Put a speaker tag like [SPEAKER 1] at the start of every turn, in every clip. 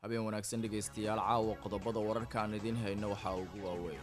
[SPEAKER 1] habeen wanaagsan dhegaystayaal caawa qodobada wararka aan idiin hayno waxaa ugu waaweyn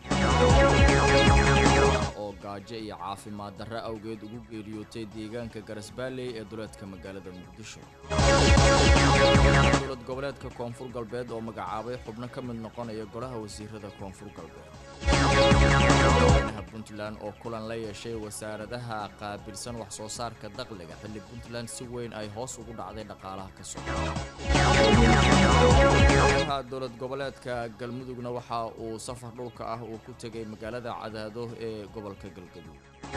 [SPEAKER 1] oo gaajo iyo caafimaad darre awgeed ugu geeriyootay deegaanka garasbaaley ee duleedka magaalada muqdisho dowlad goboleedka koonfur galbeed oo magacaabay xubno ka mid noqonaya golaha wasiirada koonfur galbeed madaxweynaha puntland oo kulan la yeeshay wasaaradaha qaabilsan wax soo saarka dakhliga xilli puntland si weyn ay hoos ugu dhacday dhaqaalaha ka socda madaxweynaha dowlad goboleedka galmudugna waxa uu safar dhulka ah uu ku tegay magaalada cadaado ee gobolka galgaduud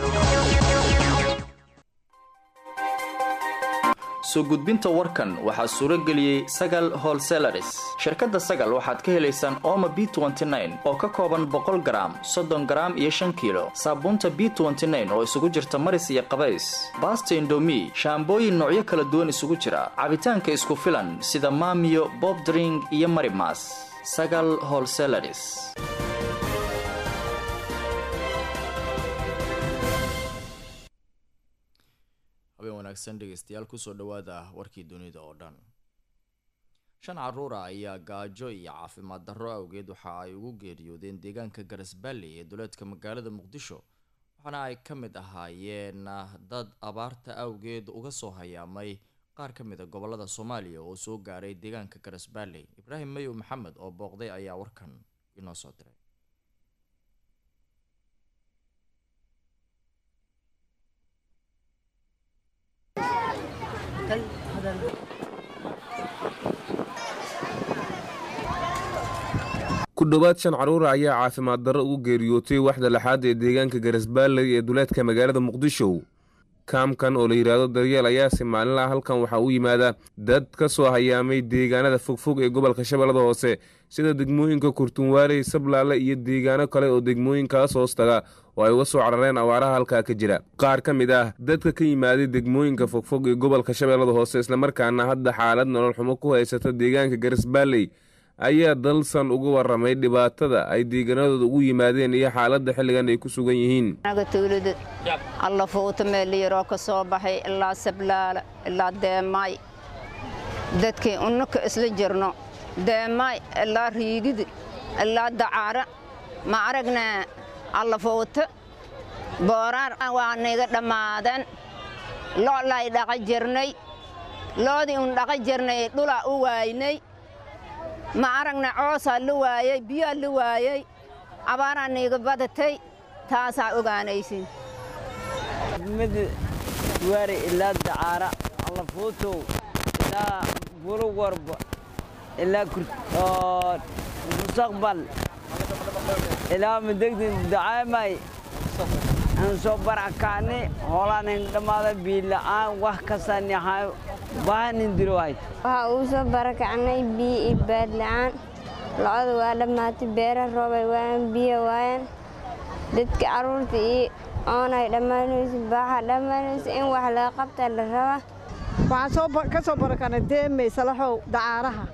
[SPEAKER 2] soo gudbinta warkan waxaa suuro geliyey sagal holselaris shirkadda sagal waxaad ka helaysaan ooma b oo ka kooban boqol garaam soddon garaam iyo shan kiilo saabuunta b oo isugu jirta maris iyo qabays baasta indomi shaambooyin noocyo kala duwan isugu jira cabitaanka isku filan sida maamiyo bobdring iyo marimas sagal holselaris
[SPEAKER 1] habeen wanaagsan dhegaystayaal kusoo dhowaada warkii dunida oo dhan shan caruura ayaa gaajo iyo caafimaad darro awgeed waxa ay ugu geeriyoodeen deegaanka garasbaaley ee duleedka magaalada muqdisho waxaana ay ka mid ahaayeen dad abaarta awgeed uga soo hayaamay qaar ka mid a gobolada soomaaliya oo soo gaaray deegaanka garasbaaley ibraahim mayow maxamed oo booqday ayaa warkan inoo soo diray
[SPEAKER 3] ku dhowaad shan caruura ayaa caafimaad darro ugu geeriyootay waxda lixaad ee deegaanka garasbaaley ee duleedka magaalada muqdisho kaamkan oo la yidhaahdo daryeel ayaase maalinlaha halkan waxaa u yimaada dad ka soo hayaamay deegaanada fogfog ee gobolka shabeellada hoose sida degmooyinka kurtunwaarey sablaale iyo deegaano kale oo degmooyinkaas hoos taga oo ay uga soo carareen awaaraha halkaa ka jira qaar ka mid ah dadka ka yimaaday degmooyinka fogfog ee gobolka shabeellada hoose islamarkaana hadda xaalad nolol xumo ku haysata deegaanka garasbaaley ayaa dalsan uga waramay dhibaatada ay deegaanadooda ugu yimaadeen iyo xaaladda xilligan ay ku sugan yihiin
[SPEAKER 4] anaga tuulada alla fuuta meel yaroo ka soo baxay ilaa sablaala ilaa deemaay dadkii unnaka isla jirno deemaay ilaa riigidi ilaa dacaara ma aragnaa alla fuuta booraar waa niga dhammaadeen lo'lay dhaqa jirnay loodii un dhaqa jirnay dhulaa u waaynay ma aragna coosaa la waayey biyaa la waayey abaaraa niiga badatay taasaa ogaanaysin
[SPEAKER 5] mid waari ilaa dacaara allafuutow ilaa buluwarba ilaa mustaqbal ilaa madegdin dacaamay aan soo barakaani hoolaanin dhammaada biila'aan wax kastaanihay bahanin dirowayd
[SPEAKER 6] waxaa uu soo barakacnay biyo iyo baadla'aan lo-oda waa dhammaatay beera roobay waayaan biyo waayaan dadka carruurta iyo oonay dhammaanayso baaxa dhammaanayso in wax laga qabtaa la rabaa
[SPEAKER 7] waxaan ka soo barakanay deemey salaxow dacaaraha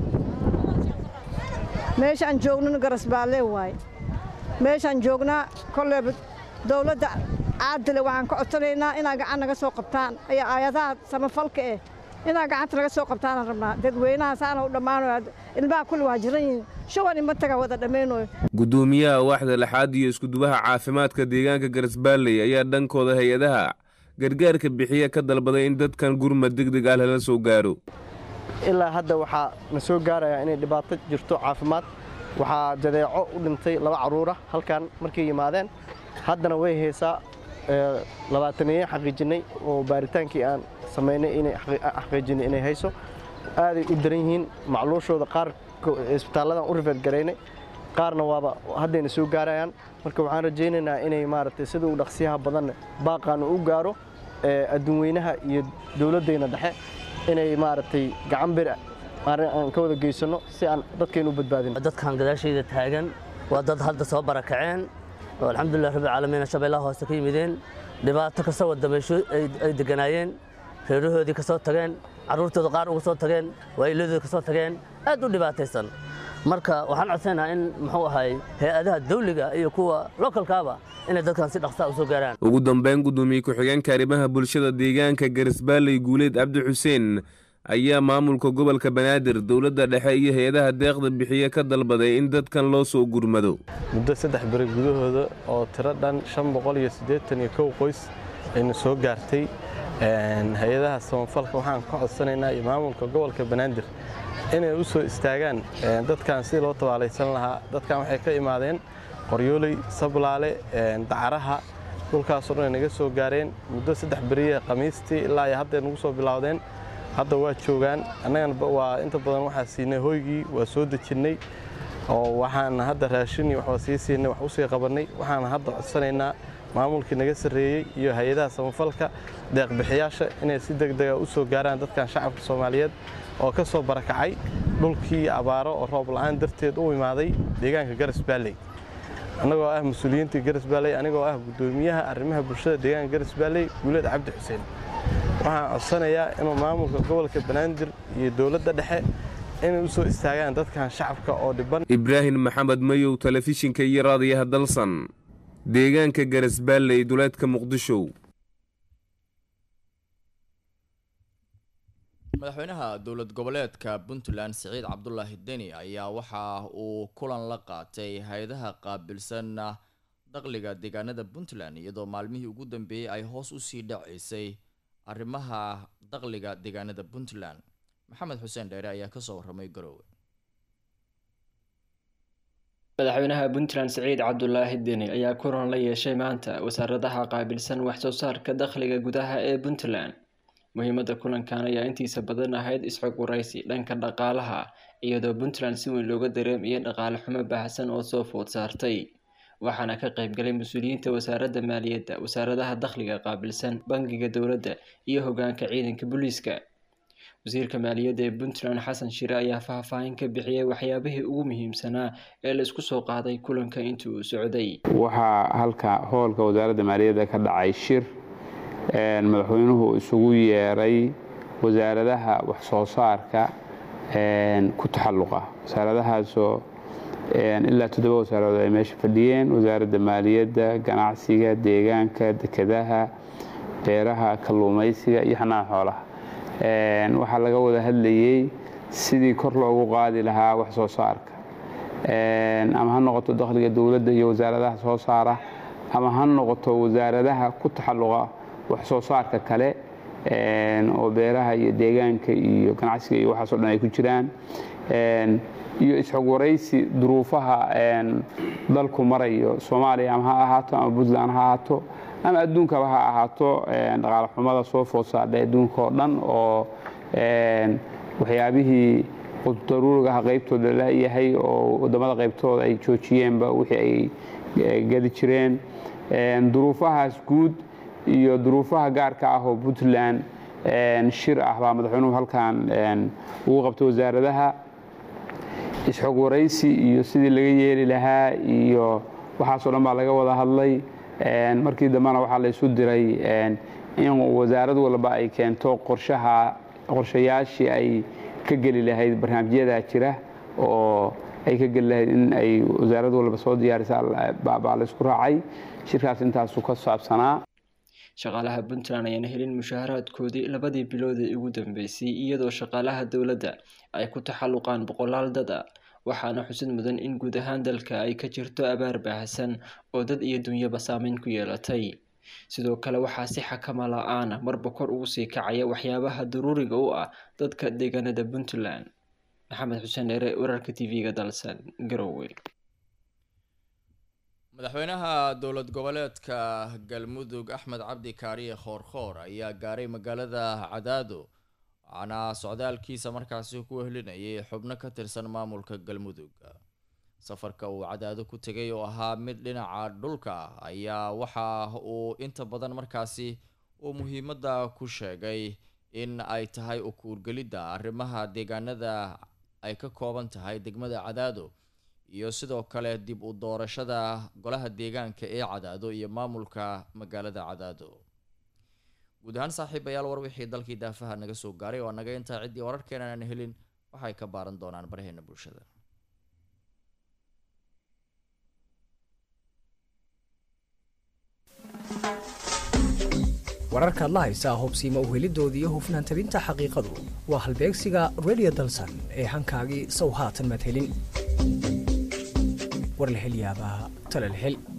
[SPEAKER 7] meeshaan joognana garasbaalee waaye meeshaan joognaa kolleeba dowladda caadile waxaan ka codsanaynaa inaa gacan naga soo qabtaan ayaa aayadaha samafalka eh inaa gacanta naga soo qabtaanaan rabnaa dadweynaha saana u dhammaanayo ilmaha kulli waa jiran yihiin shuban ima taga wada dhammaynayo
[SPEAKER 3] guddoomiyaha waaxda lixaad iyo iskudubaha caafimaadka deegaanka garasbaaley ayaa dhankooda hay-adaha gargaarka bixiya ka dalbaday in dadkan gurmad degdeg ah lala soo gaaro
[SPEAKER 8] ilaa hadda waxaa na soo gaarayaa inay dhibaato jirto caafimaad waxaa jadeeco u dhintay laba carruura halkan markay yimaadeen haddana way haysaa labaataneeye xaqiijinnay oo baaritaankii aan samaynay inay xaqiijinay inay hayso aaday u daran yihiin macluushooda qaar isbitaalladan u rifeed garaynay qaarna waaba haddayna soo gaarayaan marka waxaan rajaynaynaa inay maaragtay sida uu dhaqsiyaha badanna baaqaanu u gaaro adduunweynaha iyo dowladdayna dhexe inay maaragtay gacan bir aan ka wada geysanno si aan dadkaynu u badbaadin
[SPEAKER 9] dadkan gadaashayda taagan waa dad hadda soo barakaceen oo alxamdulilah rabbi caalamiina shabeellaha hoose ka yimideen dhibaato kasta wadameysho ay deganaayeen reerahoodii ka soo tageen carruurtooda qaar uga soo tageen waayiladooda ka soo tageen aad u dhibaataysan marka waxaan codsanaynaa in muxuu ahay hay-adaha dawliga iyo kuwa lokalkaaba inay dadkan si dhaqsaa u soo gaaraan
[SPEAKER 3] ugu dambeyn guddoomiye ku-xigeenka arrimaha bulshada deegaanka garisbaaley guuleed cabdi xuseen ayaa maamulka gobolka banaadir dowladda dhexe iyo hay-adaha deeqda bixiye ka dalbaday in dadkan loo soo gurmado
[SPEAKER 8] muddo saddex beri gudahooda oo tiro dhan shan boqol iyo siddeetan iyo kow qoys aynu soo gaartay hay-adaha samafalka waxaan ka codsanaynaa iyo maamulka gobolka banaadir inay u soo istaagaan dadkan si loo tabaalaysan lahaa dadkan waxay ka imaadeen qoryooley sablaale dacaraha dhulkaasoo dhan ay naga soo gaareen muddo saddex beriye khamiistii ilaa iyo hadday nagu soo bilowdeen hadda waa joogaan annagana waa inta badan waxaa siinay hoygii waa soo dejinnay oo waxaan hadda raashin iyo waxba sii siinay wax u sii qabannay waxaan hadda codsanaynaa maamulkii naga sarreeyey iyo hay-adaha samafalka deeqbixiyaasha inay si degdega u soo gaaraan dadkan shacabka soomaaliyeed oo ka soo barakacay dhulkii abaaro oo roob la'aan darteed u imaaday deegaanka garas baalley annagoo ah mas-uuliyiintii garas baalley anigoo ah guddoomiyaha arrimaha bulshada deegaanka garas baalley guulad cabdi xuseen waxaan codsanayaa inuu maamulka gobolka banaadir iyo dowladda dhexe inay u soo istaagaan dadkan shacabka oo dhiban
[SPEAKER 3] ibraahim maxamed mayow telefishinka iyo raadiyaha dalsan deegaanka garasbaalley duleedka muqdisho
[SPEAKER 1] madaxweynaha dowlad goboleedka puntland siciid cabdulaahi deni ayaa waxa uu kulan la qaatay hay-adaha qaabilsan dakhliga deegaanada puntland iyadoo maalmihii ugu dambeeyey ay hoos usii dhaceysay arrimaha dakhliga deegaanada puntland maxamed xuseen dheere ayaa kasoo waramay garoowe
[SPEAKER 10] madaxweynaha puntland siciid cabdulaahi deni ayaa kulan la yeeshay maanta wasaaradaha qaabilsan waxsoo saarka dakhliga gudaha ee puntland muhiimadda kulankan ayaa intiisa badan ahayd isxog waraysi dhanka dhaqaalaha iyadoo puntland si weyn looga dareemayay dhaqaale xumo baahsan oo soo food saartay waxaana ka qaybgalay mas-uuliyiinta wasaaradda maaliyadda wasaaradaha dakhliga qaabilsan bangiga dowladda iyo hogaanka ciidanka booliiska wasiirka maaliyadda ee puntland xasan shire ayaa faahfaahin ka bixiyay waxyaabihii ugu muhiimsanaa ee la isku soo qaaday kulanka intii uu socday
[SPEAKER 11] waxaa halka hoolka wasaaradda maaliyadda ka dhacay shir madaxweynuhu isugu yeeray wasaaradaha waxsoo saarka ku taxalluqa wasaaradahaasoo ilaa toddoba wasaaradood ay meesha fadhiyeen wasaaradda maaliyadda ganacsiga deegaanka dekedaha beeraha kalluumaysiga iyo xanaana xoolaha waxaa laga wada hadlayey sidii kor loogu qaadi lahaa wax soo saarka ama ha noqoto dakhliga dowladda iyo wasaaradaha soo saara ama ha noqoto wasaaradaha ku taxalluqa wax soo saarka kale oo beeraha iyo deegaanka iyo ganacsiga iyo waxaasoo dhan ay ku jiraan iyo isxog waraysi duruufaha dalku marayo soomaaliya ama ha ahaato ama puntland ha ahaato ama adduunkaba ha ahaato dhaqaale xumada soo food saadhay adduunka oo dhan oo waxyaabihii daruurigaha qaybtooda layahay oo wadamada qaybtooda ay joojiyeenba wixii ay gadi jireen duruufahaas guud iyo duruufaha gaarka ah oo puntland shir ah baa madaxweynuhu halkan ugu qabtay wasaaradaha isxog waraysi iyo sidii laga yeeli lahaa iyo waxaasoo dhan baa laga wada hadlay markii dambena waxaa la isu diray in wasaarad walba ay keento qorshaha qorshayaashii ay ka geli lahayd barnaamijyadaa jira oo ay ka geli lahayd in ay wasaarad walba soo diyaarisa baa la isku raacay shirkaas intaasu ka saabsanaa
[SPEAKER 10] shaqaalaha puntland ayaan helin mushaaharaadkoodii labadii bilood ee ugu dambeysay iyadoo shaqaalaha dowladda ay ku taxalluqaan boqolaal dad a waxaana xusid mudan in guud ahaan dalka ay ka jirto abaar baahsan oo dad iyo dunyaba saameyn ku yeelatay sidoo kale waxaa si xakama la-aana marba kor ugu sii kacaya waxyaabaha daruuriga u ah dadka deegaanada puntland maxamed xuseen dheere wararka t v-ga dalsan garowe
[SPEAKER 1] madaxweynaha dowlad goboleedka galmudug axmed cabdi kaariye khoorkhoor ayaa gaaray magaalada cadaado waxaana socdaalkiisa markaasi ku wehlinayay xubno ka tirsan maamulka galmudug safarka uu cadaado ku tegay oo ahaa mid dhinaca dhulka ayaa waxa uu inta badan markaasi uu muhiimadda ku sheegay in ay tahay ukuurgelidda arrimaha deegaanada ay ka kooban tahay degmada cadaado iyo sidoo kale dib u doorashada golaha deegaanka ee cadaado iyo maamulka magaalada cadaado guud ahaan saaxiibayaal war wixii dalkii daafaha naga soo gaaray oo naga intaa ciddii wararkeena aan helin waxay ka baaran doonaan baraheena bulshada
[SPEAKER 12] wararkaad la haysaa hubsiimo uhelidoodii iyo hufnaan tabinta xaqiiqadu waa halbeegsiga radio dalsan ee hankaagii sow haatan maad helin war la hel yaabaa tale la hel